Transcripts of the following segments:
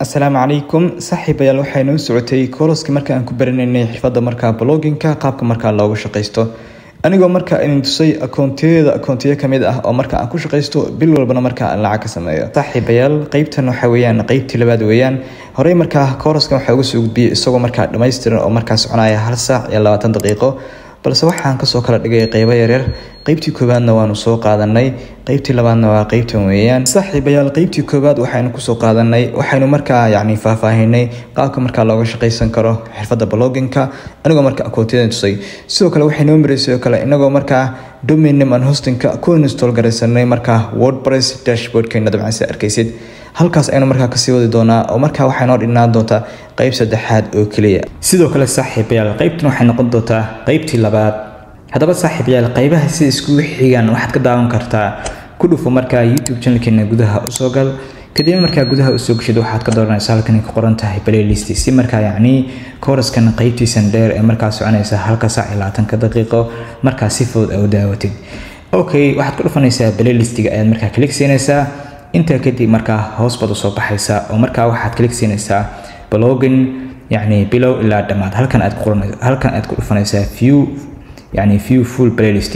asalaamu calaykum saaxiibayaal waxay noo socotay kooloskii marka aan ku baranaynay xirfadda markaa bloginka qaabka markaa loogu shaqaysto anigoo markaa idin tusay akoontiyadeeda akoontiyo kamid ah oo marka aan ku shaqaysto bil walbana markaa aan lacag ka sameeyo saaxiibayaal qeybtan waxa weeyaan qeybtii labaad weeyaan horey markaa kooloskan waxaa uga soo gudbiyey isagoo markaa dhammaystiran oo markaa soconaya hal saac iyo labaatan daqiiqo balse waxaan kasoo kala dhigay qeybo yaryar qeybtii koowaadna waanu soo qaadanay qeybtii labaadna waa qeybtan weeyaan saaxiibayaal qeybtii koowaad waxaynu kusoo qaadanay waxaynu markaa yacni faahfaahinay qaabka markaa looga shaqaysan karo xirfadda bloginka anigoo marka akoontiyadan tusay sidoo kale waxay noo maraysay oo kale inagoo markaa dominim an hostinka ku install garaysanay markaa wordpress dashboardkeena dabcan si arkaysid halkaas aynu markaa kasii wadi doonaa oo markaa waxay noo dhinaan doontaa qeyb saddexaad oo keliya sidoo kale saaxiibayaal qeybtan waxay noqon doontaa qeybtii labaad haddaba saaxiibayaal qeybaha sida iskugu xigaan waxaad ka daawan kartaa ku dhufo markaa youtube channelkeena gudaha usoo gal kadib markaa gudaha usoo gashid waxaad ka dooranaysa halkan ku qoran tahay playlist si markaa yacni kooraskan qeybtiisan dheer ee markaa soconaysa halka saac iyo labaatanka daqiiqo markaa si fudud aa u daawatid okay waxaad ku dhufanaysaa playlistiga ayaad markaa klik siinaysaa intaa kadib markaa hoos baad usoo baxaysaa oo markaa waxaad klik siinaysaa blogin yacni bilow ilaa dhammaad halkan aad ku halkan aad ku dhufanaysaa view yacni view full playlist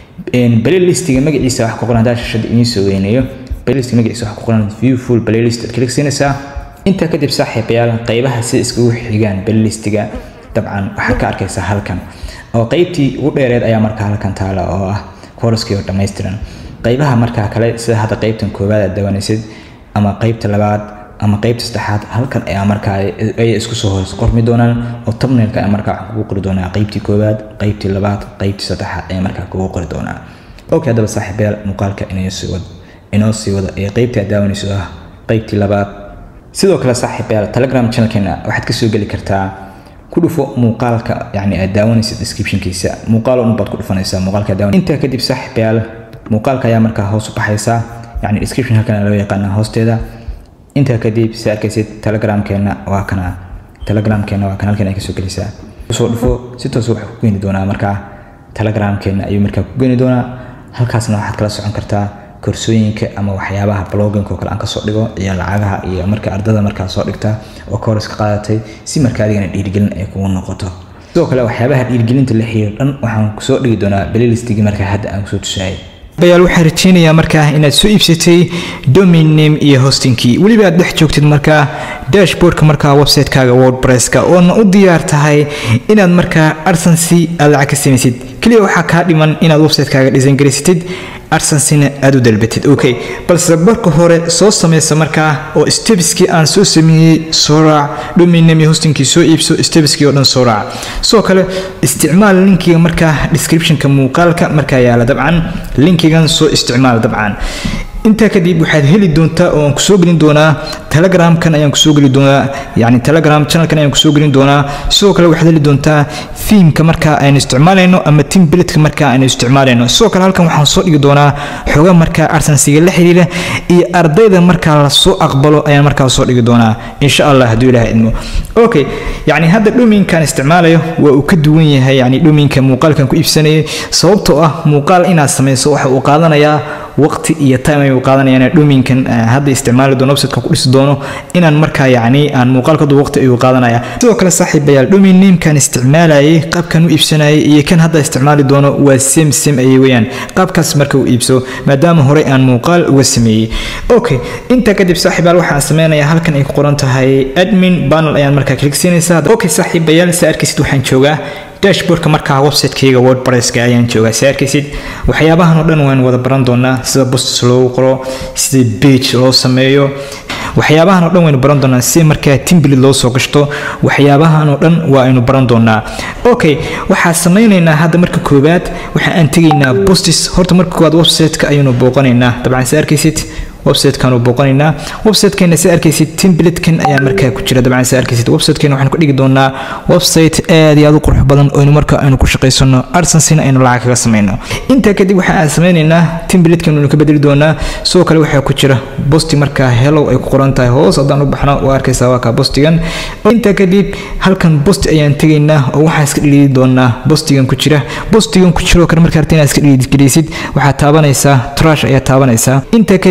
playlistiga magaciisa wax ku qoran hadaa shashada idiin soo weynayo playlist magaciisa wax ku qoran view full playlist aad klik siinaysaa intaa kadib saaxiibayaal qeybaha sida iskugu xigaan playlistiga dabcan waxaad ka arkaysaa halkan oo qeybtii ugu dheereed ayaa markaa halkan taala oo ah kooraskii oo dhammaystiran qeybaha markaa kale sida hadda qeybtan koowaad aad dawanaysid ama qeybta labaad ama qeybta saddexaad halkan ayaa markaa ay isku soo hoos qormi doonaan oo tabnailka ayaa markaa waxaan kugu qori doonaa qeybtii koowaad qeybtii labaad qeybtii saddexaad ayaa markaa kugu qori doonaa okay haddaba saaxiibayaal muuqaalka inoo sii wad inoo sii wada ee qeybtii aad daawanayso ah qeybtii labaad sidoo kale saaxiibayaal telegram channelkeena waxaad kasoo geli kartaa ku dhufo muuqaalka yacni aad daawanaysid descriptionkiisa muuqaal un baad ku dhufanaysaa muuqaalka aad daawanaysid intaa kadib saaxiibayaal muuqaalka ayaa markaa hoos u baxaysa yacni description halkan loo yaqaana hoosteeda intaa kadib si arkaysid telegramkeena waa kana telegramkeena waa kan halkan ay kasoo gelaysaa usoo dhufo si toos waxaa ku geeni doonaa markaa telegramkeena ayuu markaa ku geeni doonaa halkaasna waxaad kala socon kartaa koorsooyinka ama waxyaabaha bloginka oo kale aan kasoo dhigo iyo lacagaha iyo marka ardada markaa soo dhigta oo kooras ka qaadatay si markaa adigana dhiirigelin ay kugu noqoto sidoo kale waxyaabaha dhiirigelinta la xiriir dhan waxaan kusoo dhigi doonaa playlistigii markaa hadda aan kusoo tusayay bayaal waxaan rajeynayaa markaa inaad soo iibsatay domain name iyo hostingkii weliba aad dhex joogtid markaa dashboardka markaa website-kaaga wordpresska oona u diyaar tahay inaad markaa arsansi aad lacag ka samaysid keliya waxaa kaa dhiman inaad website-kaaga design garaysatid arsansina aad u dalbatid okay balse marka hore soo sameysa markaa oo stebskii aan soo sameeyey soo raac domain name iyo hostingkii soo iibso stebskii oo dhan soo raac sidoo kale isticmaal linkiga markaa descriptionka muuqaalka markaa yaala dabcan linkigan soo isticmaal dabcan intaa kadib waxaad heli doontaa oo aan kusoo gelin doonaa telegramkan ayaan kusoo geli doonaa yani telegram channelkan ayaan kusoo gelin doonaa sidoo kale waxaad heli doontaa fiimka markaa aynu isticmaalayno ama timbiletka markaa aynu isticmaalayno sidoo kale halkan waxaan soo dhigi doonaa xoga markaa arsansiga la xiriira iyo ardayda markaa lasoo aqbalo ayaan markaa soo dhigi doonaa insha allah hadduu ilaah idmo okay yani hadda dhominkan isticmaalayo waa uu ka duwan yahay yani dhominka muuqaalkan ku iibsanayay sababtoo ah muuqaal inaad samayso waxa uu qaadanayaa waqti iyo time ayuu qaadanayaan dhominkan hadda isticmaali doono websiteka ku dhisi doono inaan markaa yacni aan muuqaalkadu waqti ayuu qaadanaya sidoo kale saaxiibayaal domain namekan isticmaalayay qaabkan u iibsanayay iyo kan hadda isticmaali doono waa same same ayay weyaan qaabkaas marka uu iibso maadaama horey aan muuqaal uga sameeyey okay intaa kadib saaxiibayaal waxaan sameynayaa halkan ay ku qoran tahay admin panel ayaan markaa klik siinaysaa okay saaxiibayaal sa arkaysid waxaan joogaa dashboardka markaa website-kayga wordpresska ayaan joogaa si arkaysid waxyaabahan oo dhan waan wada baran doonaa sida bostis loogu qoro sida bage loo sameeyo waxyaabahan oo dhan waynu baran doonaa si markaa timbilit loo soo gashto waxyaabahan oo dhan waa aynu baran doonaa okay waxaa sameynaynaa hadda marka koowaad waxa aan tegaynaa bostis horta marka koowaad website-ka ayaynu booqanaynaa dabcan si arkaysid website-kan u booqanaynaa website-keena si arkaysid template-kan ayaa markaa ku jira dabcan si arkaysid website-keena waxaan ku dhigi doonaa website aad iyo aad u qurux badan oo marka aynu ku shaqaysano arsansina aynu lacag kaga sameyno intaa kadib waxa aan sameynaynaa template-kan aynu ka bedeli doonaa sidoo kale waxaa ku jira bosti markaa hellow ay ku qoran tahay hoos haddaan u baxno waa arkaysaa waa kaa bostigan intaa kadib halkan bosti ayaan tegaynaa oo waxaan iska dhiliidi doonaa bostigan ku jira bostigan ku jiroo kale markaa rabta inaad iska dhiliidgeliysid waxaad taabanaysaa trash ayaa taabanaysaa intaa kadib waan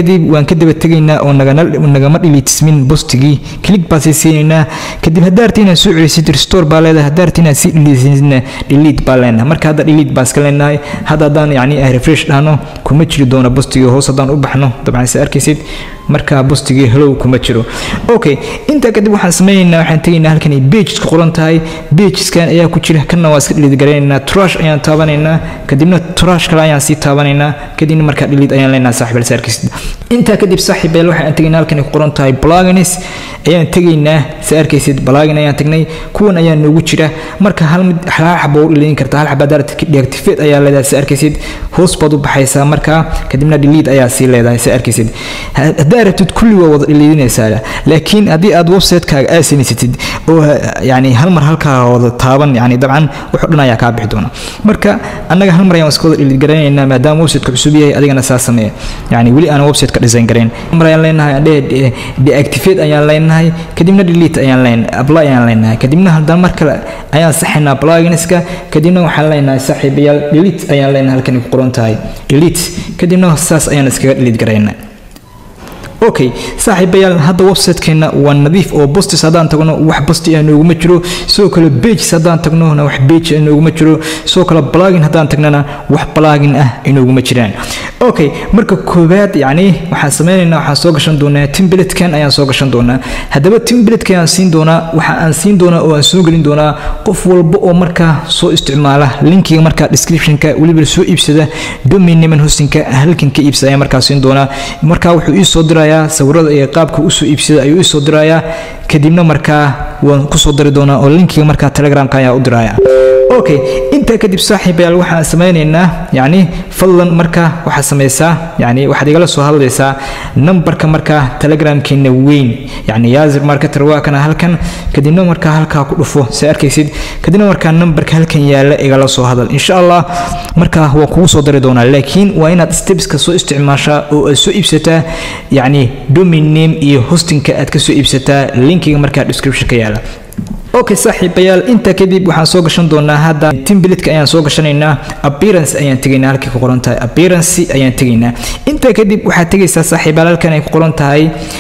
waan ka daba tegaynaa oo nagama dhiliitismin bostigii click baa sii siinaynaa kadib haddaa rabti inaad soo celisid restore baa leedahay haddaa rabti inaad sii dhiliitisna delete baa leenahay marka hadda delete baa iska leenahay hadda haddaan yacni refresh dhahno kuma jiri doono bostigii hoos haddaan u baxno dabcan se arkaysid markaa bostigii hellow kuma jiro okay intaa kadib waxaan sameynaynaa waxaan tegaynaa halkan ay pages ku qoran tahay pageskan ayaa ku jira kanna waa iska delete garaynaynaa trash ayaan taabanaynaa kadibna trash kale ayaan sii taabanaynaa kadibna markaa delete ayaan leenahay saaxiib se arkaysid intaa kadib saaxiibeel waxaan tegaynaa halkan ay ku qoran tahay plugins ayaan tegaynaa se arkaysid plugin ayaan tagnay kuwan ayaa noogu jira marka hal mid hal xabo u dhaliin kartaa hal xaba daarad deactivate ayaa leedahay se arkaysid hoos baad u baxaysaa markaa kadibna delete ayaa sii leedahay se arkaysid haddaa rabtid kulli waa wada dhaliidinaysaa laakiin haddii aad website-kaaga aad samaysatid oo yani hal mar halkaa wada taaban yani dabcan wuxuu dhan ayaa kaa bixi doona marka annaga hal mar ayaan iska wada dhaliid garaynaynaa maadaama website-ka cusub yahay adigana saa sameeya yani weli aan website-ka design garayn mar ayaan leenahay andhe deactivate ayaan leenahay kadibna delete ayaan leen apply ayaan leenahay kadibna haddana mar kale ayaan saxaynaa pluginska kadibna waxaan leenahay saaxiibayaal delete ayaan leenahay halkan ku qoran tahay delete kadibna saas ayaan iskaga delete garaynaa okay saaxiibayaal hadda websitekeena waa nadiif oo bostis haddaan tagno wax bosti ah nooguma jiro sidoo kale pages haddaan tagnona wax page ah nooguma jiro sidoo kale plugin haddaan tagnana wax plugin ah inooguma jiraan okay marka koowaad yacni waxaan sameynaynaa waxaan soo gashan doonaa templatekan ayaan soo gashan doonaa haddaba templatekan ayaan siin doonaa waxa aan siin doonaa oo aan soo gelin doonaa qof walba oo markaa soo isticmaala linkiga markaa descriptionka weliba soo iibsada domain name hostingka halkan ka iibsada ayaan markaa siin doonaa markaa wuxuu ii soo diraa sawirada iyo qaabka usoo iibsada ayuu isoo dirayaa kadibna markaa waan kusoo dari doonaa oo linkiga markaa telegramka ayaa u diraya okay intaa kadib saaxiibayaal waxaan sameynaynaa yacni fadlan marka waxaad samaysaa yacni waxaad igala soo hadlaysaa nambarka markaa telegramkeena weyn yacni yaasir marketer waa kana halkan kadibna markaa halkaa ku dhufo si arkaysid kadibna markaa nambarka halkan yaala igala soo hadal insha allah markaa waan kugu soo dari doonaa laakiin waa inaad stepska soo isticmaashaa oo aad soo iibsataa yacni domain name iyo hostingka aad ka soo iibsataa linkiga markaa description ka yaala okay saaxiibayaal intaa kadib waxaan soo gashan doonaa hadda timblitka ayaan soo gashanaynaa appearance ayaan tegaynaa halkay ku qoran tahay appearance ayaan tegaynaa intaa kadib waxaad tegaysaa saaxiibayaal halkan ay ku qoran tahay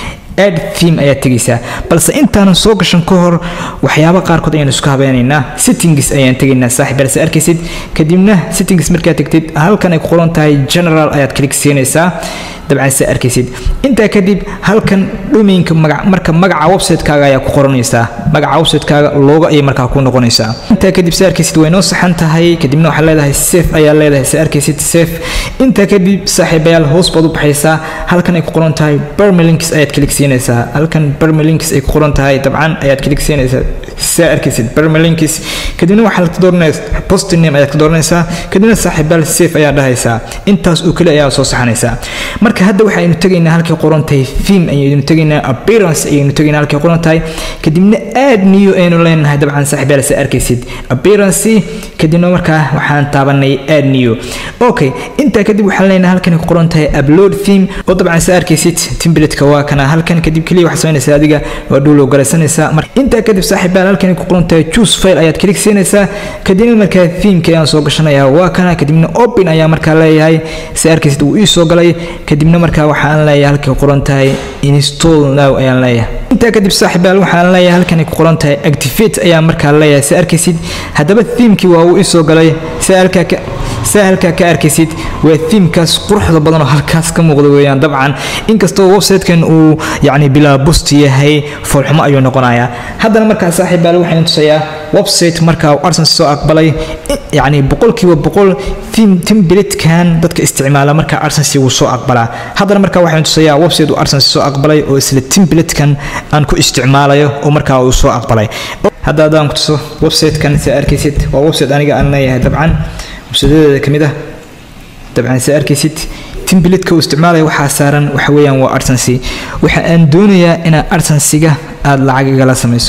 ad theme ayaad tegaysaa balse intaanan soo gashan ka hor waxyaaba qaarkood ayaan isku habeynaynaa settings ayaan tegaynaa saaxiibayaal se arkaysid kadibna settings markaad tegtid halkan ay ku qoran tahay general ayaad klik siinaysaa dabcan se arkaysid intaa kadib halkan domainka marka magaca website-kaaga ayaa ku qoranaysaa magaca website-kaaga looga ayay markaa ku noqonaysaa intaa kadib se arkaysid way noo saxan tahay kadibna waxaad leedahay safe ayaa leedahay se arkaysid safe intaa kadib saaxiibayaal hoos baad u baxaysaa halkan ay ku qoran tahay bermelinks ayaad klik siinaysaa halkan bermelinks ay ku qoran tahay dabcan ayaad klik siinaysaa se arkaysid bermelinks kadibna waxaad ka dooranaysaa post name ayaad ka dooranaysaa kadibna saaxiibayaal safe ayaa dhahaysaa intaas oo kale ayaa soo saxanaysaa marka hadda waxaynu tegaynaa halkay qoran tahay theme ayaynu tegaynaa appearance ayaynu tegaynaa halkay qoran tahay kadibna aad niyo aynu leenahay dabcan saaxiibayaal se arkaysid appearance kadibna markaa waxaan taabanay aad niyo okay intaa kadib waxaan leenahay halkan ku qoran tahay upload theme oo dabcan se arkaysid template-ka waa kana halkan kadib keliya waxaad samaynaysaa adiga waa dhowlow garaysanaysaa mar intaa kadib saaxiibayaal halkan ku qoran tahay choose file ayaad klik siinaysaa kadibna markaa themeka ayaan soo gashanayaa waa kana kadibna open ayaa markaa leeyahay se arkaysid wuu ii soo galay kadibna markaa waxaan leeyahay halkay qoran tahay install now ayaan leeyahay intaa kadib saaxiibayaal waxaan leeyahay halkan ku qoran tahay activate ayaa markaa leeyahay se arkaysid haddaba themekii waa uu isoo galay se halkaa ka se halkaa ka arkaysid waa themekaas quruxda badan oo halkaas ka muuqda weeyaan dabcan inkastoo website-kan uu yacni bilaa bust yahay foolxumo ayuu noqonayaa haddana markaa saaxiibayaal waxaan tusayaa website markaa arsenal soo aqbalay yacni boqolkiiba boqol templatekan dadka isticmaala markaa arsenal wuu soo aqbalaa haddana markaa waxaan tusayaa website uu arsenal soo aqbalay oo isla templatekan aan ku isticmaalayo oo markaa uu soo aqbalay hadda haddaan ku tuso website-kan si arkaysid waa website aniga aan leeyahay dabcan websiteyadeeda ka mid ah dabcan si arkaysid templatka uu isticmaalaya waxaa saaran waxa weeyaan waa arsency waxa aan doonayaa inaad arsensiga aada lacag igala samayso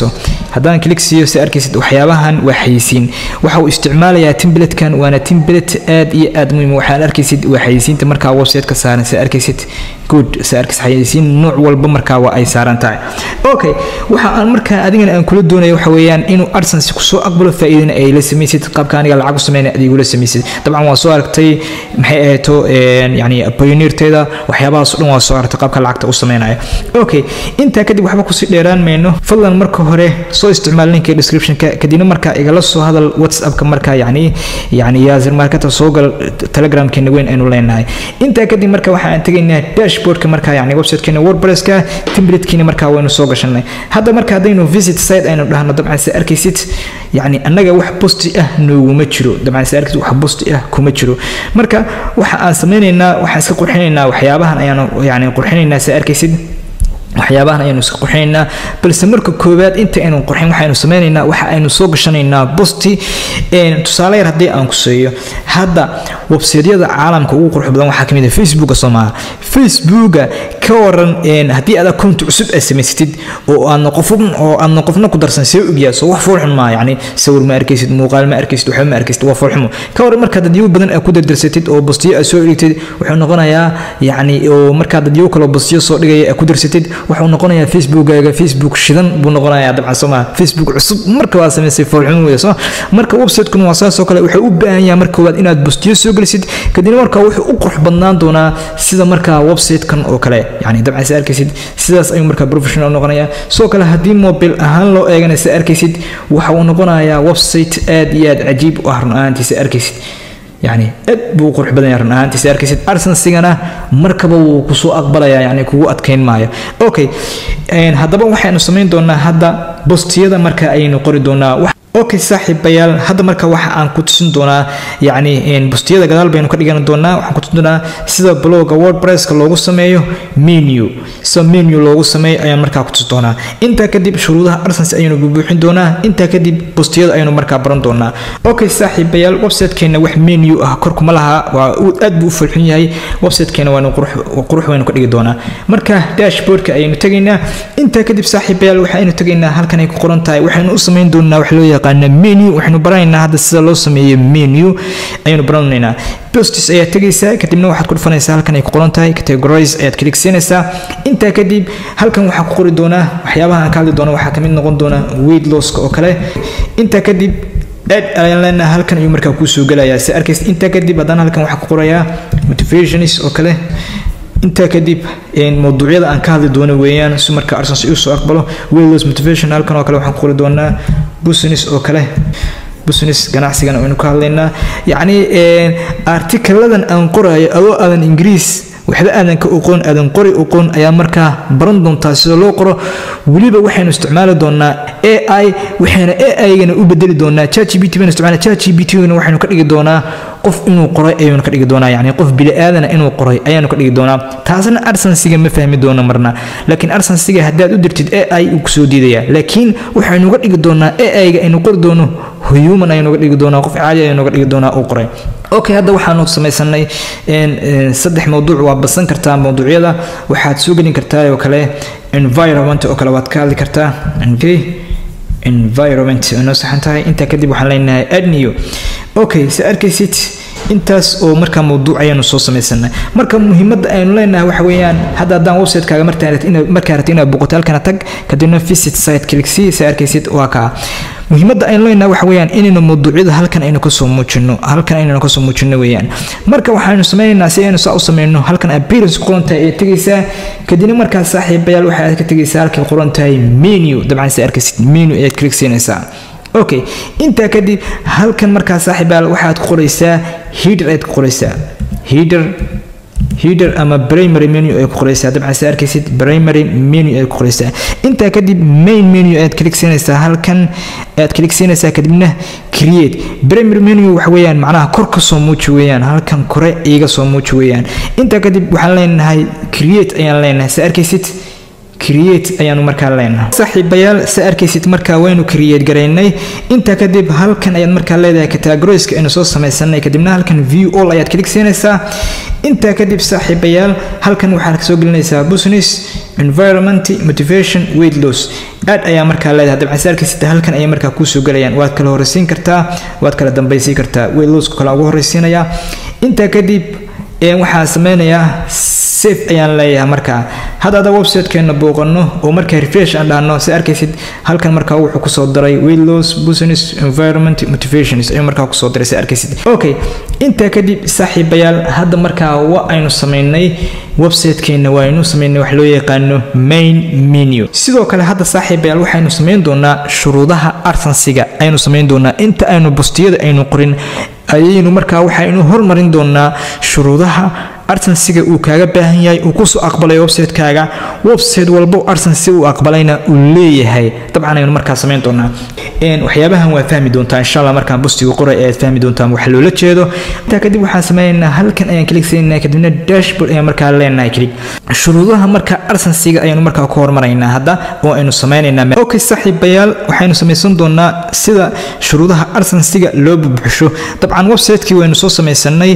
haddaan click siiyo si arkaysid waxyaabahan waa xayisiin waxa uu isticmaalayaa templatekan waana template aad iyo aad muhiim waxaan arkaysid waa xayisiinta markaa website-ka saaran si arkaysid good si arkaysid xayisiin nooc walba markaa waa ay saaran tahay okay waxa aan markaa adigana aan kula doonayo waxa weeyaan inuu AdSense kusoo aqbalo faa'iidana ay la samaysid qaabka aniga lacag u sameynay adigula samaysid dabcan waa soo aragtay maxay ahayto yani pioneerteeda waxyaabahaas oo dhan waa soo aragtay qaabka lacagta u sameynayo okay intaa kadib waxba kusii dheeraan mayno fadlan marka hore soo isticmaal linka descriptionka kadibna markaa igala soo hadal whatsappka markaa yani yani yaasir markata soo gal telegramkeena weyn aynu leenahay intaa kadib marka waxaan tegaynaa dashboardka markaa yani websitekeena wordpresska templatekiina markaa waynu soo gashanay hadda marka haddaynu visit site aynu dhahno dabcan se arkaysid yani annaga wax bosti ah nooguma jiro dabcan se arkaysid wax bosti ah kuma jiro marka waxa aan sameynaynaa waxaan iska qurxinaynaa waxyaabahan ayaanu yani qurxinaynaa se arkaysid waxyaabahan ayaynu iska qurxinaynaa balse marka koowaad inta aynu qurxin waxaynu sameynaynaa waxa aynu soo gashanaynaa bosti tusaale yar haddii aan kuseeyo hadda websaydyada caalamka ugu qurux badan waxaa kamid ah facebooka soomaha facebooka ka waran haddii aad akoonti cusub aad samaysatid oo aadna qof oo aadna qofna ku darsan see ogyaa soo wax foolxun maa yani sawir ma arkaysid muuqaal ma arkaysid waxba ma arkaysid waa foolxumo ka waran markaad dadyo badan aad ku dardarsatid oo bostiyo aad soo dhigtid wuxuu noqonayaa yani oo markaad dadyo kaloo bostiyo soo dhigaya aad ku darsatid wuxuu noqonayaa facebookaaga facebook shidan buu noqonayaa dabcan soo maa facebook cusub marka waa samaysay foolxumo weeye soo marka website-kun waa saas oo kale wuxuu u baahan yahay marka koowaad inaad bostiyo soo gelisid kadibna marka wuxuu u qurux badnaan doonaa sida markaa website-kan oo kale yani dabcan si arkaysid sidaas ayuu markaa professional noqonayaa sidoo kale haddii mobile ahaan loo eegana si arkaysid waxa uu noqonayaa website aad iyo aad cajiib u ah run ahaantiisa arkaysid يعني aad buu qurux badan yahay run ahaantiisa arkaysid arsensigana markaba wuu kusoo aqbalayaa yani kugu adkeyn maayo okay haddaba waxaynu samayn doonaa hadda bostiyada marka ayaynu qori doonaa okay saaxiibayaal hadda marka waxa aan ku tusin doonaa yacni bustiyada gadaal baynu ka dhigan doonaa waxaan ku tusin doonaa sida blogga wordpresska loogu sameeyo menu sida menu loogu sameeyo ayaan markaa ku tusin doonaa intaa kadib shuruudaha arsense ayaynu buuxin doonaa intaa kadib bustiyada ayaynu markaa baran doonaa okay saaxiibayaal websitekeena wax menu ah kor kuma laha waa aad buu u fulxun yahay websitekeena waanu qurux waynu ka dhigi doonaa marka dashboardka ayaynu tegaynaa intaa kadib saaxiibayaal waxaynu tegaynaa halkan ay ku qoran tahay waxaynu u samayn doonaa wax loo yaqaan menu waxaynu baranaynaa hadda sida loo sameeyo menu ayaynu baranaynaa postis ayaad tegaysaa kadibna waxaad ku dhufanaysaa halkan ay ku qoran tahay categorize ayaad klik siinaysaa intaa kadib halkan waxaa ku qori doonaa waxyaabaha aan ka hadli doono waxaa kamid noqon doona weight losska oo kale intaa kadib aad ayaan leenahay halkan ayuu markaa kuu soo gelayaa si arkaysa intaa kadib haddana halkan waxaa ku qorayaa motivationis oo kale intaa kadib mawduucyada aan ka hadli doono weeyaan si marka arsens uu soo aqbalo waylos motivation halkan oo kale waxaan ku qori doonaa business oo kale business ganacsigan aynu ka hadlaynaa yacni artikaladan aan qorayo adoo aadan ingiriis waxba aadan ka oqoon aadan qori oqoon ayaa markaa baran doontaa sida loo qoro weliba waxaynu isticmaali doonaa a i waxayna a i-gana u bedeli doonaa chatgpt baynu isticmaala chatgpt-gana waxaynu ka dhigi doonaa qof inuu qoray ayaynu ka dhigi doonaa yacni qof bili-aadana inuu qoray ayaanu ka dhigi doonaa taasna arsensiga ma fahmi doono marna laakiin arsensiga haddaad u dirtid a i uu kusoo diidaya laakiin waxaynu ga dhigi doonaa a i-ga aynu qori doono human ayaynu ga dhigi doonaa qof caadi ayaynu ga dhigi doonaa uu qoray okay hadda waxaanu samaysanay saddex mawduuc waa basan kartaa mawduucyada waxaad soo gelin kartaa oo kale environment oo kale waad ka hadli kartaa okay environment noo saxan tahay intaa kadib waxaan leenahay adniyo okay si arkaysid intaas oo markaa mawduuc ayaanu soo samaysanay marka muhiimadda aynu leenahay waxa weeyaan hadda haddaan website-kaaga markaa rabti inaad boqoto halkana tag kadibna visit site click si si arkaysid waa kaa muhiimadda aynu leenahay waxa weeyaan inaynu mawduucyada halkan aynu kasoo muujino halkan aynu kasoo muujino weeyaan marka waxaanu sameynaynaa si aynu saa u sameyno halkan appearance qoran tahay ee tegaysaa kadibna markaa saaxiibayaal waxaad ka tegaysaa halkay qoran tahay menu dabcan si arkaysid menu ayaad click siinaysaa okay intaa kadib halkan markaa saaxiibayaal waxaad ku qoraysaa header ayaad ku qoraysaa header header ama primary menu ay ku qoraysaa dabcan si arkaysid primary menu ay ku qoraysaa intaa kadib main menu ayaad click siinaysaa halkan ayaad click siinaysaa kadibna create primary menu waxa weeyaan macnaha kor ka soo muuji weeyaan halkan kore iiga soo muuji weeyaan intaa kadib waxaan leenahay create ayaan leenahay si arkaysid create ayaanu markaa leenahay saaxiibayaal si arkaysid markaa waynu create garaynay intaa kadib halkan ayaad markaa leedahay categoriska aynu soo samaysanay kadibna halkan view all ayaad click siinaysaa intaa kadib saaxiibayaal halkan waxaad kasoo gelinaysaa business environment motivation weight loss aad ayaa markaa leedahay dabcan si arkaysid halkan ayay markaa kuusoo gelayaan waad kala horreysiin kartaa waad kala dambaysiin kartaa weylowska kale ugu horreysiinayaa intaa kadib waxaa sameynayaa safe ayaan leeyahay markaa hadda ada websitekeena booqano oo markaa refresh aan dhahno si arkaysid halkan markaa wuxuu kusoo daray weilos business environment motivations ayuu markaa kusoo daray si arkaysid okay intaa kadib saaxiibayaal hadda markaa waa aynu sameynay websitekeena waa aynu sameynay wax loo yaqaano main menu sidoo kale hadda saaxiibayaal waxaynu sameyn doonaa shuruudaha arsansiga aynu sameyn doonaa inta aynu bustiyada aynu qorin ayaynu markaa waxaynu hormarin doonaa shuruudaha arsensiga uu kaaga baahan yahay uu kusoo aqbalay website-kaaga website walbo arsensi uu aqbalayna uu leeyahay dabcan aynu markaa samayn doonaa waxyaabahan waa fahmi doontaa insha allah markaan bustiga qoray ayaad fahmi doontaan wax loola jeedo intaa kadib waxaan sameynaynaa halkan ayaan klik siinaynaa kadibna dashboard ayaan markaa leenahay klik shuruudaha markaa arsensiga ayaynu markaa ku hormaraynaa hadda oo aynu sameynaynaa okay saaxiibayaal waxaynu samaysan doonaa sida shuruudaha arsensiga loo bubuxsho dabcan website-kii waynu soo samaysanay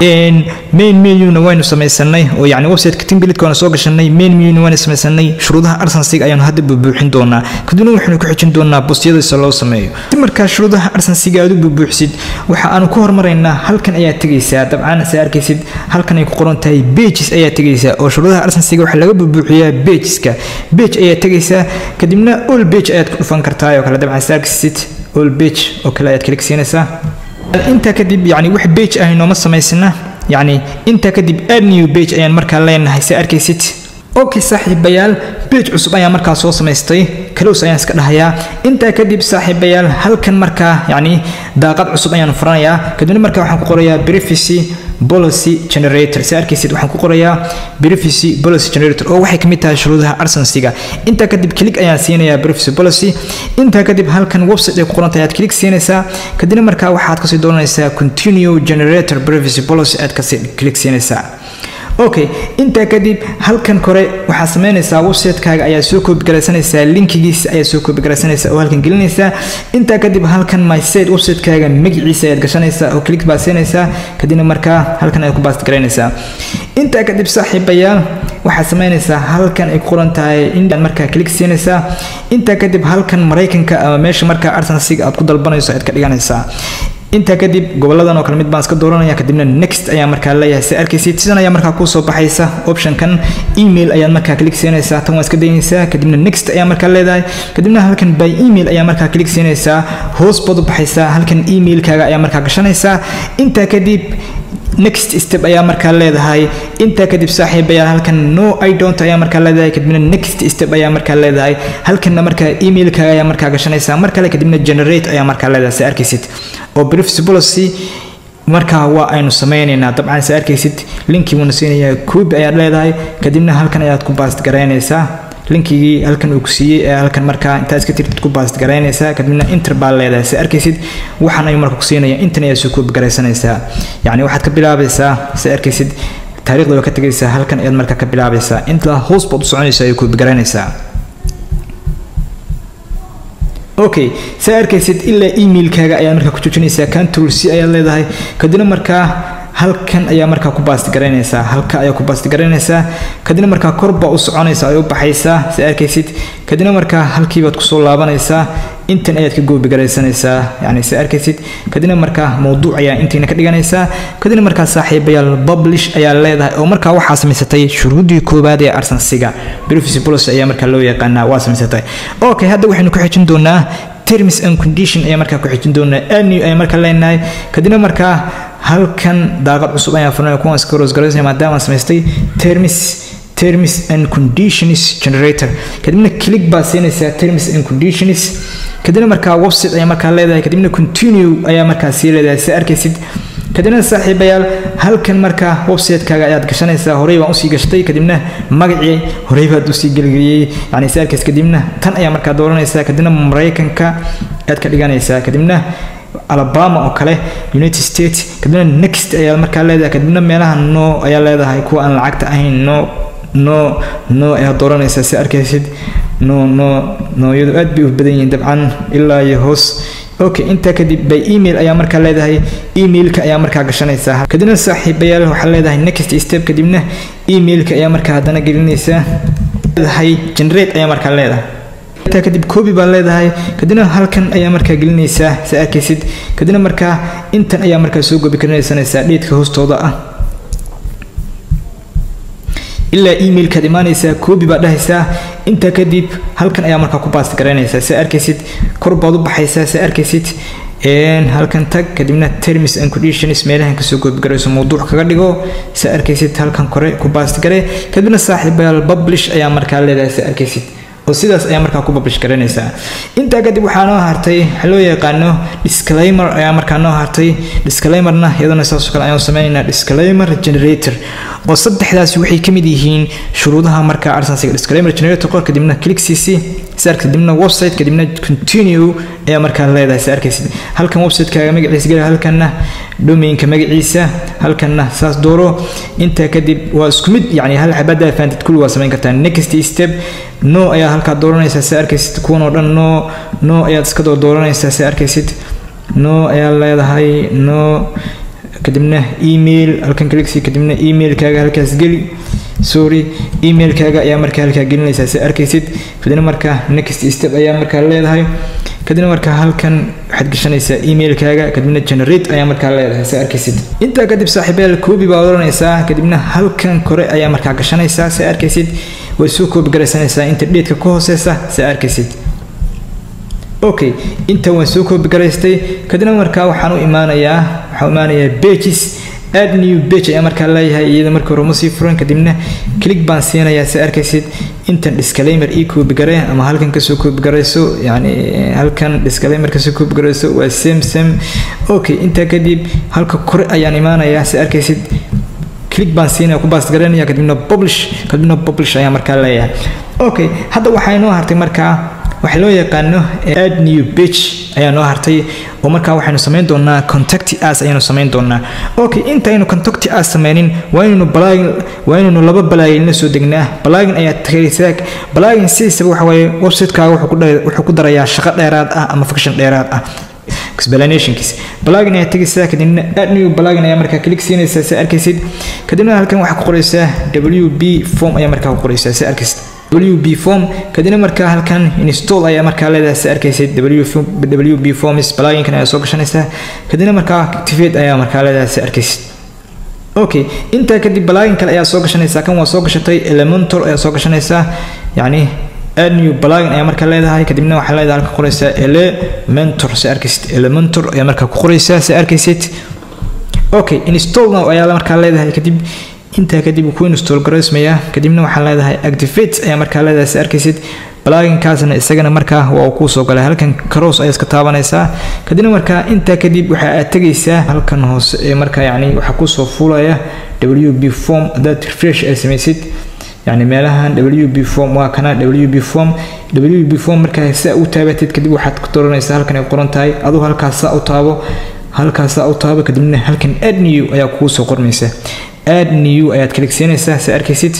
main menu waynu samaysanay oo yani websiteka timblitk waanu soo gashanay main menu waynu samaysanay shuruudaha arsensiga ayaanu hadda bubuuxin doonaa kadibna waxaynu ku xijin doonaa bustiyadiisa loo sameeyo si markaa shuruudaha arsensiga aad u bubuuxsid waxa aanu ku hormaraynaa halkan ayaa tegaysaa dabcan se arkaysid halkan ay ku qoran tahay pages ayaa tegaysaa oo shuruudaha arsensiga waxaa laga bubuuxiyaa pageska page ayaa tegaysaa kadibna all page ayaad ku dhufan kartaa oo kale dabcan se arkaysid all page oo kale ayaad kalik siinaysaa intaa kadib yani wax page ah nooma samaysana yacni intaa kadib add new page ayaan markaa leenahay si arkaysid okay saaxiibayaal page cusub ayaan markaa soo samaystay close ayaan iska dhahayaa intaa kadib saaxiibayaal halkan markaa yacni daaqad cusub ayaan furanayaa kadibna markaa waxaan ku qorayaa privacy policy generator si arkaysid waxaan ku qorayaa privacy policy generator oo waxay kamid tahay shuruudaha arsensiga intaa kadib click ayaan siinayaa privacy policy intaa kadib halkan website ay ku qoran tahay aad click siinaysaa kadibna markaa waxaad kasii doonaysaa continue generator privacy policy aad kasii click siinaysaa okay intaa kadib halkan kore waxaad sameynaysaa website-kaaga ayaa soo koobigaraysanaysaa linkigiisa ayaa soo koobigaraysanaysaa oo halkan gelinaysaa intaa kadib halkan my site website-kaaga magaciisa ayaad gashanaysaa oo click baad siinaysaa kadibna markaa halkan ayaad ku baastgaraynaysaa intaa kadib saaxiibayaal waxaad sameynaysaa halkan ay ku qoran tahay indian markaa click siinaysaa intaa kadib halkan maraykanka ama meesha markaa arsensiga aad ku dalbanayso ayaad ka dhiganaysaa intaa kadib goboladan oo kale mid baan iska dooranaya kadibna next ayaa markaa leeyahay si arkaysid sidan ayaa markaa kusoo baxaysa optionkan email ayaad markaa click siinaysaa tan waa iska daynaysaa kadibna next ayaa markaa leedahay kadibna halkan by email ayaa markaa click siinaysaa hoos baad u baxaysaa halkan emailkaaga ayaa markaa gashanaysaa intaa kadib next step ayaa markaa leedahay intaa kadib saaxiibayaal halkan no i don't ayaa markaa leedahay kadibna next step ayaa markaa leedahay halkanna markaa emailkaaga ayaa markaa gashanaysaa mar kale kadibna generate ayaa markaa leedahay si arkaysid oo privacy policy markaa waa aynu sameynaynaa dabcan si arkaysid linkii wuuna siinayaa koobi ayaad leedahay kadibna halkan ayaad ku baast garaynaysaa linkigii halkan uu ku siiyey ee halkan markaa intaa iska tirtid ku baast garaynaysaa kadibna inter baa leedahay si arkaysid waxaan ayuu marka ku siinaya intan ayaa soo koobi garaysanaysaa yacni waxaad ka bilaabaysaa si arkaysid taariikhda waa ka tegaysaa halkan ayaad markaa ka bilaabaysaa inta hoos baad u soconaysaa ayay koobi garaynaysaa okay saa arkaysid ilaa emailkaaga ayaad markaa ku joojinaysaa control c ayaad leedahay kadibna markaa halkan ayaa markaa ku baasti garaynaysaa halka ayaa ku baasti garaynaysaa kadibna markaa kor baa u soconaysaa ay u baxaysaa si arkaysid kadibna markaa halkiibaad kusoo laabanaysaa intan ayaad ka goobi garaysanaysaa yani si arkaysid kadibna markaa mowduuc ayaa intiina ka dhiganaysaa kadibna markaa saaxiibayaal publish ayaa leedahay oo markaa waxaa samaysatay shuruudii koowaad ee arsensiga privacy policy ayaa markaa loo yaqaanaa waa samaysatay okay hadda waxaynu ku xijin doonaa terms and condition ayaa markaa ku xijin doonaa anew ayaa markaa leenahay kadibna markaa halkan daaqad cusub ayaan furnay kuwan iska roosgaraysnay maadaama samaystay terms terms and conditions generator kadibna click baa siinaysaa terms and conditions kadibna markaa website ayaa markaa leedahay kadibna continue ayaa markaa sii leedahay si arkaysid kadibna saaxiibayaal halkan markaa website-kaaga ayaad gashanaysaa horey baan usii gashtay kadibna magacii horey baad usii gelgeliyey yani si arkays kadibna tan ayaa markaa dooranaysaa kadibna maraykanka ayaad ka dhiganaysaa kadibna alabama oo kale united states kadibna next ayaa markaa leedahay kadibna meelaha no ayaa leedahay kuwa aan lacagta ahayn no no no ayaa dooranaysaa si arkaysid no no nooyadu aad bay u badan yihiin dabcan ilaa iyo hoos okay intaa kadib by email ayaa markaa leedahay emailka ayaa markaa gashanaysaa kadibna saaxiibayaal waxaa leedahay next step kadibna emailka ayaa markaa haddana gelinaysaa leedahay generate ayaa markaa leedahay intaa kadib copy baa leedahay kadibna halkan ayaa markaa gelinaysaa sa arkaysid kadibna markaa intan ayaa markaa soo gobi karinaysanaysaa dheedka hoostooda ah ilaa emailkaad imaanaysaa copy baad dhahaysaa intaa kadib halkan ayaa markaa ku baasti garaynaysaa sa arkaysid kor baad u baxaysaa sa arkaysid halkan tag kadibna terms and conditions meelahan kasoo goobgarayso mawduuc kaga dhigo sa arkaysid halkan kore ku baasti gare kadibna saaxiibayaal publish ayaa markaa leedahay sa arkaysid oo sidaas ayaa markaa ku publish garanaysaa intaa kadib waxaa noo hartay waxaa loo yaqaano disclaimer ayaa markaa noo hartay disclaimerna iyadana saasoo kale ayaan sameynaynaa disclaimer generator oo saddexdaasi waxay ka mid yihiin shuruudaha markaa arsensiga disclaimer generator qor kadibna click cc saar kadibna website kadibna continue ayaa markaa leedahay sa arkaysid halkan websitekaga magaciisa geli halkanna domainka magaciisa halkanna saas dooro intaa kadib waa isku mid yani hal xabada faantid kulli waa samayn kartaa next step no ayaa halkaa dooranaysaa sa arkaysid kuwan oo dhan no no ayaad iska doo dooranaysaa sa arkaysid no ayaa leedahay no kadibna email halkan kaliksi kadibna emailkaaga halkaas geli sorry emailkaaga ayaa markaa halkaa gelinaysaa sa arkaysid kadibna markaa next step ayaa markaa leedahay kadibna markaa halkan waxaad gashanaysaa emailkaaga kadibna generate ayaa markaa leedahay sa arkaysid intaa kadib saaxiibayaal koobi baa oranaysaa kadibna halkan kore ayaa markaa gashanaysaa sa arkaysid way soo koobi garaysanaysaa inta dheedka ka hooseysa sa arkaysid okay inta waan soo koobi garaystay kadibna markaa waxaan u imaanayaa waxaan u imaanayaa pages add new page ayaa markaa leeyahay iyada markii hore uma sii furan kadibna click baan siinayaa si arkaysid intan disclaimer ii koobi garee ama halkan kasoo koobi garayso yani halkan disclaimer kasoo koobi garayso waa same same okay intaa kadib halka kore ayaan imaanayaa si arkaysid click baan siinaya ku baast garaynaya kadibna publish kadibna publish ayaa markaa leeyahay okay hadda waxaa inoo hartay markaa waxaa loo yaqaano add new page ayaa noo hartay oo markaa waxaynu samayn doonaa contact us ayaanu samayn doonaa okay intaynu contact us sameynin waa inaynu balagin waa inaynu laba balagin la soo degnaa balagin ayaa tagaysaa balagin sidiisaba waxa waaye website-kaaga wuxuu ku wuxuu ku darayaa shaqo dheeraad ah ama function dheeraad ah explanationkiis balagin ayaa tegaysaa kadibna add new balagin ayaa markaa click siinaysaa si arkaysid kadibna halkan waxaa ku qoraysaa wb form ayaa markaa ku qoraysaa si arkaysid wb form kadibna markaa halkan install ayaa markaa leedahay si arkaysid wb forms pluginkan ayaa soo gashanaysaa kadibna markaa activate ayaa markaa leedahay si arkaysid okay intaa kadib plugin kale ayaa soo gashanaysaa kan waa soo gashatay elementor ayaa soo gashanaysaa yacni add new plugin ayaa markaa leedahay kadibna waxaa leedahay halka qoraysaa elementor si arkaysid elementor ayaa markaa ku qoraysaa si arkaysid okay install now ayaa markaa leedahay kadib intaa kadib ku install garaysmaya kadibna waxaa leedahay activate ayaa markaa leedahay si arkaysid pluginkaasna isagana markaa waa uu kuu soo galay halkan cross ayaa iska taabanaysaa kadibna markaa intaa kadib waxa aad tegaysaa halkan hoose ee markaa yacni waxaa kusoo fuulaya wb form haddaad refresh ay samaysid يعني meelahan wb form waa kana wb form wb form markaa saa u taabatid kadib waxaad ku dooranaysaa halkan ay qoran tahay aduu halkaas saa u taabo halkaas saa u taabo kadibna halkan add new ayaa kugu soo qormaysa add new ayaad kaligsiinaysaa si arkaysid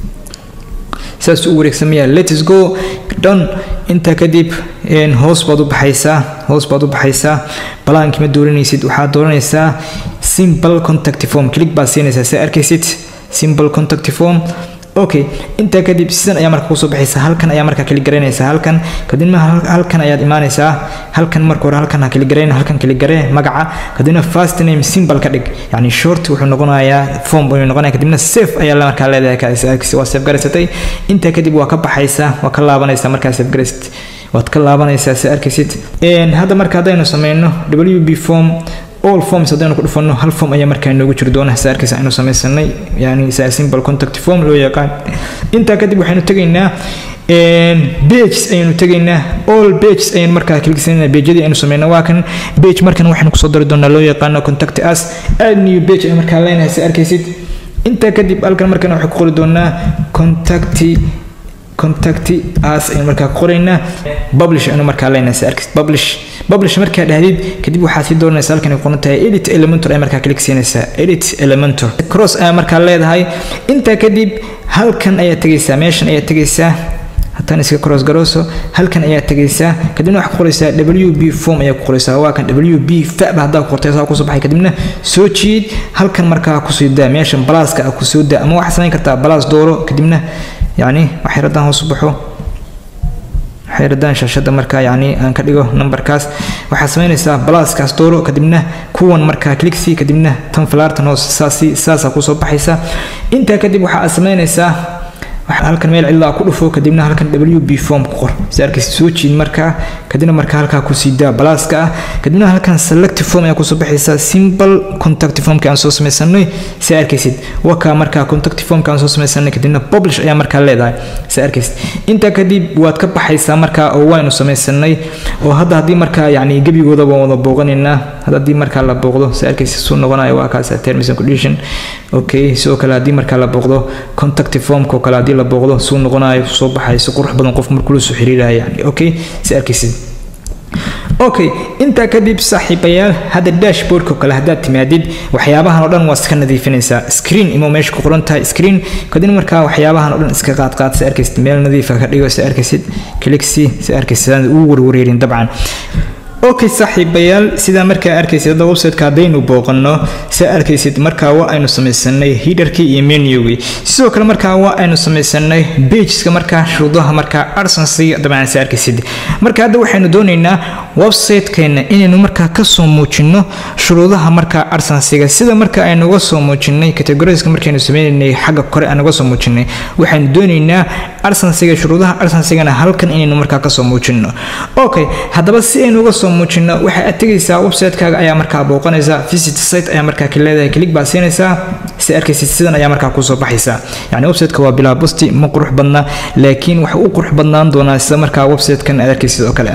saas u wareegsamaya let's go done intaa kadib hoos baad u baxaysaa hoos baad u baxaysaa balaankii ma dooranaysid waxaad dooranaysaa simple contact form click baad siinaysaa si arkaysid simple contact form okay intaa kadib sidan ayaa marka kusoo baxaysa halkan ayaa markaa kali garaynaysaa halkan kadibna halkan ayaad imaanaysaa halkan marka hore halkan ha kali garayn halkan kali garee magaca kadibna first name symbol ka dhig yani short wuxuu noqonayaa form buu noqonaya kadibna safe ayaa markaa leedahay waa safe garaysatay intaa kadib waa ka baxaysaa waa ka laabanaysaa markaa safe garaysat waad ka laabanaysaa si arkaysid hadda marka haddaynu sameyno wb form all forms haddaynu ku dhufano hal form ayaa markaa inoogu jiri doona sa arkaysa aynu samaysanay yani sa simple contact form loo yaqaan intaa kadib waxaynu tegaynaa pages ayaynu tegaynaa all pages ayaynu markaa kiligsanaynaa pageyadii aynu sameynaa waa kan page markan waxaynu kusoo dari doonaa loo yaqaano contact us add new page ayaan markaa leenahay sa arkaysid intaa kadib halkan markan waxay ku qori doonaa contact contact us aynu markaa qoraynaa publish aynu markaa leenahay sa arkaysid publish publish markaa dhahdid kadib waxaad sii dooranaysaa halkan ay qoran tahay edit elementor ay markaa klik siinaysaa edit elementor cross ayaa markaa leedahay intaa kadib halkan ayaa tegaysaa meeshan ayaa tegaysaa hataan iska cross garooso halkan ayaa tegaysaa kadibna waxaad ku qoraysaa wb form ayaa ku qoraysaa waa kan wb faba haddaa ku qortay saa kusoo baxay kadibna soo jiid halkan markaa kusoo daa meeshan balaaska ah kusoo daa ama waxaad samayn kartaa balaas dooro kadibna yacni wax yar haddaan hoos u baxo xeeradaan shaashada markaa yacni aan ka dhigo numberkaas waxaad samaynaysaa balaaskaas dooro kadibna kuwan markaa cliksi kadibna tan falaartan hoos saasi saasaa kusoo baxaysa intaa kadib waxaad samaynaysaa halkan meel cidlaa ku dhufo kadibna halkan w b form ku qor si arkaysa soo jiid markaa kadibna markaa halkaa kusii daa balaaska ah kadibna halkan select form ayaa kusoo baxaysa simple contact formka aan soo samaysanay si arkaysid wakaa markaa contact formka aan soo samaysanay kadibna publish ayaa markaa leedahay si arkaysid intaa kadib waad ka baxaysaa markaa oo waynu samaysanay oo hadda haddii markaa yacni gebigooda waan wada booqanaynaa hadda haddii markaa la booqdo si arkaysid suu noqonayo waa kaas terms and condition okay sidoo kale haddii markaa la booqdo contact formka oo kale haddii la booqdo suu noqonayo soo baxay si qurux badan qof markuu la soo xiriiraya yani okay si arkaysid okay intaa kadib saaxiibayaal hadda dashboardka oo kale haddaad timaadid waxyaabahan oo dhan waa iska nadiifinaysaa screen imo meesha ku qoran tahay screen kadibna markaa waxyaabahan oo dhan iska qaadqaad si arkaysid meel nadiifa ka dhigo si arkaysid cliksi si arkaysid aan ugu warwareerin dabcan okay saaxiibayaal sidaa markaa arkaysid hadda websiteka haddaynu booqanno saa arkaysid markaa waa aynu samaysanay hidarkii iyo menugii sidoo kale markaa waa aynu samaysanay bageska markaa shuruudaha markaa arsensiga dabcan saa arkaysid marka hadda waxaynu doonaynaa websitekeena inaynu markaa kasoo muujino shuruudaha markaa arsensiga sida marka aynu uga soo muujinay categoriska markaynu sameynaynay xagga kore aan uga soo muujinay waxaynu doonaynaa arsensiga shuruudaha arsensigana halkan inaynu markaa kasoo muujino okay haddaba si aynu uga soo muujino waxay aad tegaysaa websitekaaga ayaa markaa booqanaysaa visit site ayaa markaa ka leedahay click baa siinaysaa si arkaysid sidan ayaa markaa kusoo baxaysa yani websiteka waa bilaa busti ma qurux badna laakiin waxa u qurux badnaan doonaa sida markaa websitekan aad arkaysid oo kale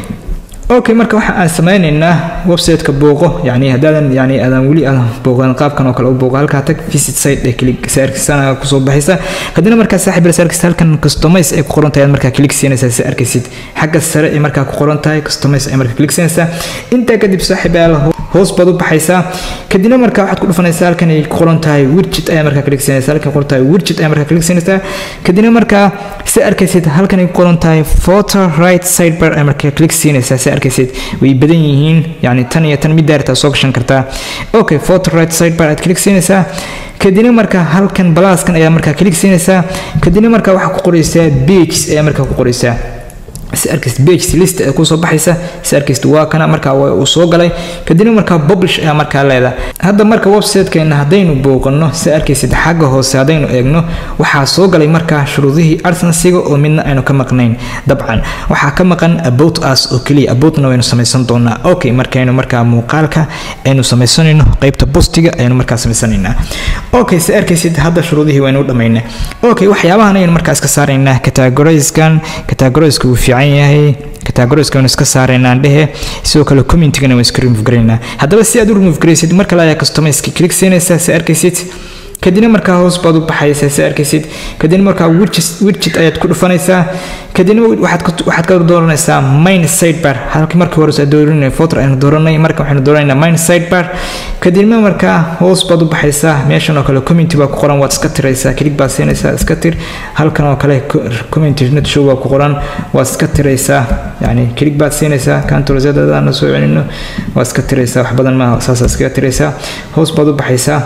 okay marka waxa aan sameynaynaa websiteka booqo yani haddaadan yani aadan weli aadan booqan qaabkan oo kale u booqo halkaa tag visit site ee click saarkisana kusoo baxaysa kadibna markaa saaxiib saarkis halkan customize ay ku qoran tahay markaa click siinaysaa si arkaysid xagga sare ay markaa ku qoran tahay customize ay markaa click siinaysaa intaa kadib saaxiib hoos baad u baxaysaa kadibna markaa waxaad ku dhufanaysaa halkan ay ku qoran tahay widget ayaa markaa click siinaysaa halkan qoran tahay widget ayaa markaa click siinaysaa kadibna markaa si arkaysid halkan ay ku qoran tahay photo right sidebar ayaa markaa click siinaysaa si arkaysid way badan yihiin yani tan iyo tan mid daartaa soo gashan kartaa okay photo right sidebar aad click siinaysaa kadibna markaa halkan balaaskan ayaa markaa click siinaysaa kadibna markaa waxaa ku qoraysaa pages ayaa markaa ku qoraysaa si arkaysid pages list ee kusoo baxaysa si arkaysid waa kana markaa uu soo galay kadibna markaa publish ayaa markaa leedahay hadda marka websitekeena haddaynu booqanno si arkaysid xagga hoose haddaynu eegno waxaa soo galay markaa shuruudihii arsensiga oo midna aynu ka maqnayn dabcan waxaa ka maqan about us oo keliya aboutna waynu samaysan doonaa okay markaynu markaa muuqaalka aynu samaysanayno qeybta postiga ayaynu markaa samaysanaynaa okay si arkaysid hadda shuruudihii waynu u dhammaynaa okay waxyaabahan ayaynu markaa iska saaraynaa categoriskan categoriska uu fiican yahay categoriska waynu iska saaraynaa dhehe sidoo kale commentigana waan iska remove garaynaa haddaba si aad u remove garaysid mar kale ayaa customize click siinaysaa si arkaysid kadibna markaa hoos baad u baxaysaa si arkaysid kadibna markaa widget ayaad ku dhufanaysaa kadibna waxaad ka dooranaysaa main sidebar halkii markii hore aad dooranay photo aynu dooranay marka waxaynu dooranaynaa main sidebar kadibna markaa hoos baad u baxaysaa meeshan oo kale community baa ku qoran waad iska tiraysaa click baad siinaysaa iska tir halkan oo kale community net show baa ku qoran waad iska tiraysaa yani click baad siinaysaa kantorsadadana soo celino waad iska tiraysaa wax badan maaha saasaa iskaga tiraysaa hoos baad u baxaysaa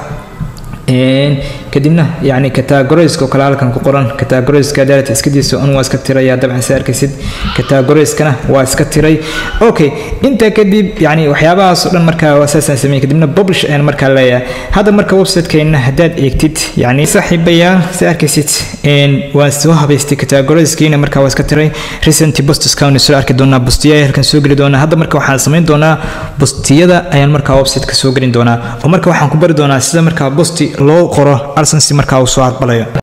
kadibna yani categoriska oo kale halkan ku qoran categoriska daalata iskadiisa un waa iska tiraya dabcan si arkaysid categoriskana waa iska tiray okay intaa kadib yani waxyaabahaas oo dhan markaa waa saasaan sameeyey kadibna publish ayaan markaa leeyahay hadda marka websitekeena haddaad eegtid yani saaxiibayaal si arkaysid waan soo habaystay categoriskiina markaa waa iska tiray recent posts kaan soo arki doonaa bustiyada halkan soo geli doonaa hadda marka waxaan samayn doonaa bustiyada ayaan markaa websiteka soo gelin doonaa oo marka waxaan ku bari doonaa sida markaa busti loo qoro arsensi markaa uu soo aqbalayo